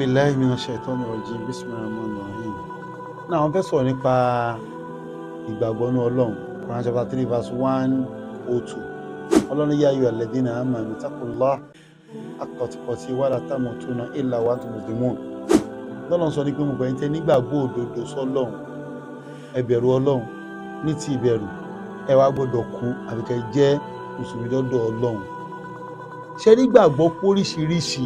billahi minash shaitani rajim bismillahir rahmanir rahim náà wọ́n fẹ́ sọ̀rọ̀ nípa ìgbàgbọ́ ní ọlọ́run Quran chapter three verse one oh two ọlọ́run yá ayọ̀ alladhina amanu taqullah haqqa tuqati wala tamutunna illa wa antum muslimun lọ́lọ́run sọ ní pé mo gbẹ̀yìn tẹ́ nígbàgbọ́ òdodo sọ́lọ́run ẹ bẹ̀rù ọlọ́run ní ti ìbẹ̀rù ẹ wá gbọ́dọ̀ kú àbíkẹ́ jẹ́ mùsùlùmí lọ́dọ̀ ọlọ́run ṣe rí gbàgbọ́ póríṣiríṣi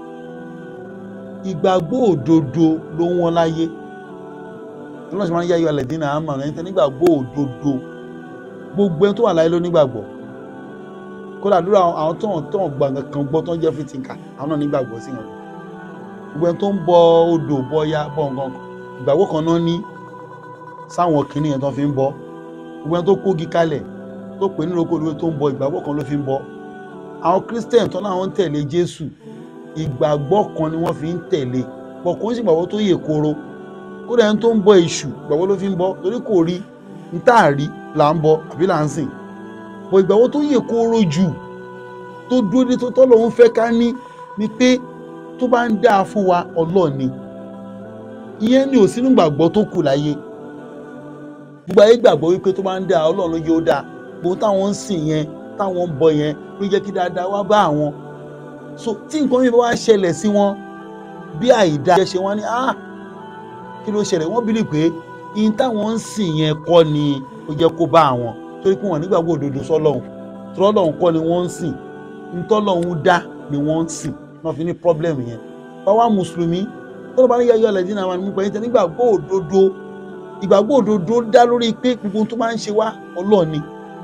ìgbàgbọ́ òdodo ló wọ́n láyé ọlọ́run ṣe máa ń yáyọ alẹ́dínà àmọ́ ẹni tẹ́ nígbàgbọ́ òdodo gbogbo ẹni tó wà láyé ló nígbàgbọ́ kódà lórí àwọn tó hàn tó hàn gbàngàn kan gbọ́ tó ń jẹ́ fìtìǹkà àwọn náà nígbàgbọ́ sí wọn gbogbo ẹni tó ń bọ odò bọ ya bọ nǹkan ìgbàgbọ́ kan náà ní sáwọn kìnìún yẹn tó fi ń bọ gbogbo ẹni tó kógi kalẹ̀ tó pè ní roko tó ń bọ ìgbàgbọ́ kan ló fi ń bọ àwọn christian tó náà ń tẹ̀lé jésù ìgbàgbọ́ kan ni wọ́n fi ń tẹ̀lé pọ̀ kó ń sì gbàgbọ́ tó yè koro kódà ẹni tó ń bọ èṣù gbàgbọ́ ló fi ń bọ torí kò rí n tá à rí là ń bọ àbí là ń sìn pọ̀ ìgbàgbọ́ tó yè koro jù tó dúró dé tó tọ́lọ́ ń fẹ́ ká ní ni pé tó bá ń dáa fún wa ọlọ́ọ̀ni ìyẹn ni ò sínú gbàgbọ́ tó kù láyé gbogbo ayé gbàgbọ́ wípé tó bá ń dáa ọlọ́run ló yóò dáa gbogbo táwọn ń sìn yẹn táwọn ń bọ yẹn ló jẹ́ kí dáadáa wá bá àwọn so tí nǹkan yìí bá wá ṣẹlẹ̀ sí wọn bí àìdá ẹ ṣe wọ́n ní ah kí ló ṣẹlẹ̀ wọ́n bílí pé ihun táwọn ń sìn yẹn kọ́ ni ó jẹ́ kó bá àwọn torí pé wọ́n nígbàgbọ́ òdodo sọ́lọ́hún tọ́lọ́hún kọ́ ni wọ́n ń sìn ntọ́lọ́hún dá ni wọ́n ń sìn náà fi ní pọ́blẹ́mù yẹn báwa mùsùlùmí tọ́lọ́ bá ní yáyọ́ alẹ́ dínà àwọn àmúpẹ́ yẹn tẹ́ nígbàgbọ́ òdodo ìgbàgbọ́ òdodo dá lórí pé gbogbo tó máa ń ṣe wá ọlọ́ọ̀ni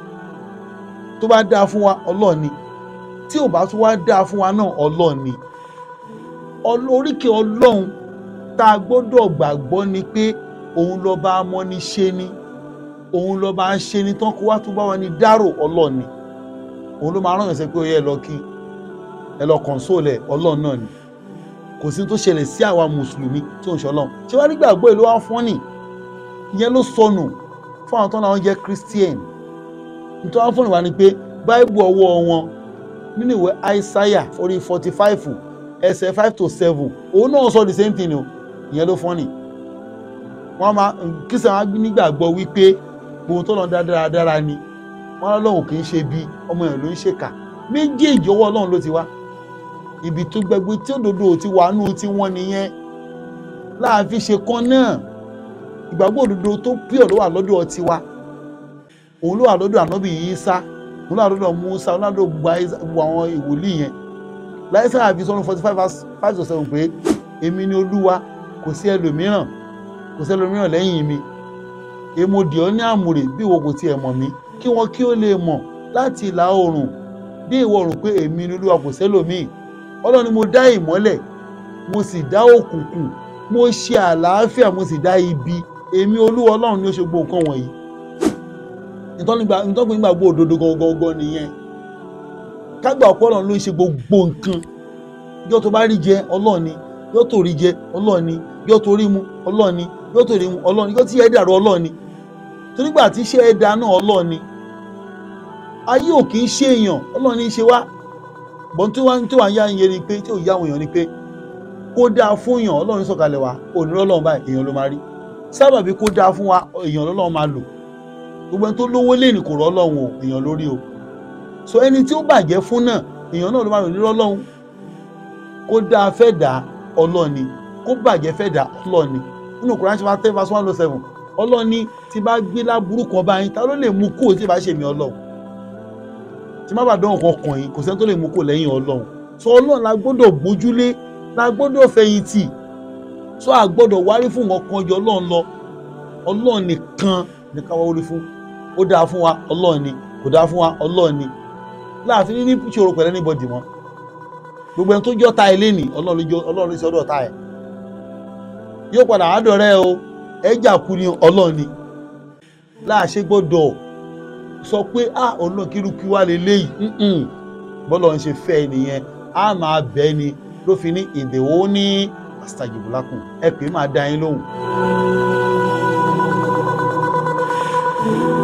tó bá dáa fún wa ọlọ́ọ̀ni tí ò bá tún wá dáa fún wa náà ọlọ́ọ̀ni oríkè ọlọ́run tá a gbọ́dọ̀ gbàgbọ́ ni pé òun lọ́ba amọ́ni ṣe ni òun lọ́ba ṣe ni tán kó wá tún bá wa ní dárò ọlọ́ọ̀ni òun ló máa rán ẹ̀sẹ̀ pé ó yẹ ẹ lọ kí ẹ lọ kọ̀ǹsóòlẹ̀ ọlọ́run náà ni kò sí tó ṣẹlẹ̀ sí àwa mùsùlùmí tí ò ń ṣọlọ́run ṣé wàá rí gbàgbọ́ ìlú wa fún ni ìyẹn ló sọnù fún àwọn tó náà jẹ́ christian nítorí wọn fún ìwà ni pé báìbù ọwọ́ wọn nínú ìwé aísáyà orí forty five ẹsẹ̀ five to seven òun náà sọ the same thing o ìyẹn ló fọ́nì wọ́n máa christian wọn nígbàgbọ́ wípé gbogbo tó lọ dáradára ni wọn lọ́lọ́run kì í ṣe bí ọmọ yẹn ló ń ṣèkà méjèèjì ọwọ́ ọlọ́run ló ti wá ibi tó gbẹgbẹ tí òdodo ti wà nù tí wọ́n nìyẹn láàfin ṣe kan náà ìgbàgbọ́ òdodo tó pure ló wà lọ́dọ̀ tiwa òun ló wà lọ́dọ̀ ànábì Ìsá òun ló wà lọ́dọ̀ Mùsá òun ló wà lọ́dọ̀ gbogbo àwọn ìwòlíì yẹn láìsá àfi sọ́nù forty five five to seven pé èmi ni olúwa kò sí ẹlòmíràn kò sí ẹlòmíràn lẹ́yìn mi èmọdì ọ ní àmùrè bí ìwọ kò tiẹ̀ mọ̀ mí kí wọn kí ó lè mọ̀ láti ìlà oòrùn dé ìwọ̀ oòrùn pé èmi ni olúwa kò sẹ́lòmíì ọlọ́run ni mo dá ìmọ́lẹ̀ mo sì dá òkùnkùn mo ṣe àlàáfíà mo sì dá ibi èmi olúwa ọlọ́run ni ó ṣe gbogbo nǹkan wọ̀nyí ìtọ́gbìn gbàgbọ́ òdodo gangan nìyẹn kágbà ọ̀pọ̀ ọlọ́run ló ń ṣe gbogbo nǹkan yóò tó bá rí jẹ ọlọ́ọ̀ni yóò tó rí jẹ ọlọ́ọ̀ni yóò tó rí mu ọlọ́ọ̀ni yóò tó rí mu ọlọ́ọ̀ni yóò tí ẹ dàrú ọlọ́ọ̀ni torí gbà tí iṣẹ́ ẹ da náà ọlọ́ọ̀ni ayé ò kì í ṣe èèyàn ọlọ́ọ̀ni ṣe wá bọ́n tí wọ́n tí wọ́n yá ń yẹ ni pé tí ò yá àwọn èèyàn ni pé kó dáa fún èèyàn ọlọ́run sọ̀kalẹ̀ wa òní ọlọ́run báyìí èèyàn ló máa rí sábàbí kó dáa fún wa èèyàn lọ́lọ́run máa lò gbogbo ẹni tó lówó lé ní kò rọ́ ọlọ́run o èèyàn lórí o so ẹni tí ó bàjẹ́ fún náà èèyàn náà ló máa lò ní ọlọ́run kó dáa fẹ́ dà ọlọ́ọ̀ni kó bàjẹ́ fẹ́ dà ọlọ́ọ̀ni nínú Kùránì ṣe máa tẹ́ verse one oh seven ọlọ́ọ̀ni tí bá gbé láburú kan báyìí ta ló lè mú kó tí bá ṣe mí ọlọ́run tí má bàa dán nǹkan kàn yín kò sẹ́ni tó lè mú kó lẹ́yìn ọlọ́run so ọlọ́run la gbọ́dọ̀ gbójúlé la gbọ́dọ̀ fẹ̀yìntì so a gbọ́dọ̀ wárí fún nǹkan kan jọ ọlọ́run lọ ọlọ́run nìkan ní ká wá wárí fún ó dáa fún wa ọlọ́run ni kò dáa fún wa ọlọ́run ni láàfin ní ìṣòro pẹ̀lú anybody mọ́ gbogbo ẹni tó jọ́ ta ilé nì ọlọ́run ló ṣe ọdọ̀ ta ẹ̀ yóò padà àádọ́rẹ́ o ẹ̀jà kú ni ọlọ́run ni láàṣẹ gbọ́dọ̀ sọ pé ah ọlọ́run kí irúkú wá lè léyìí bọ́lọ̀ ń ṣe fẹ́ nìyẹn a máa bẹ́ẹ̀ ni ló fi ní ìdèwọ́ ní astajibulakum ẹ pè é máa dá yín lóhùn.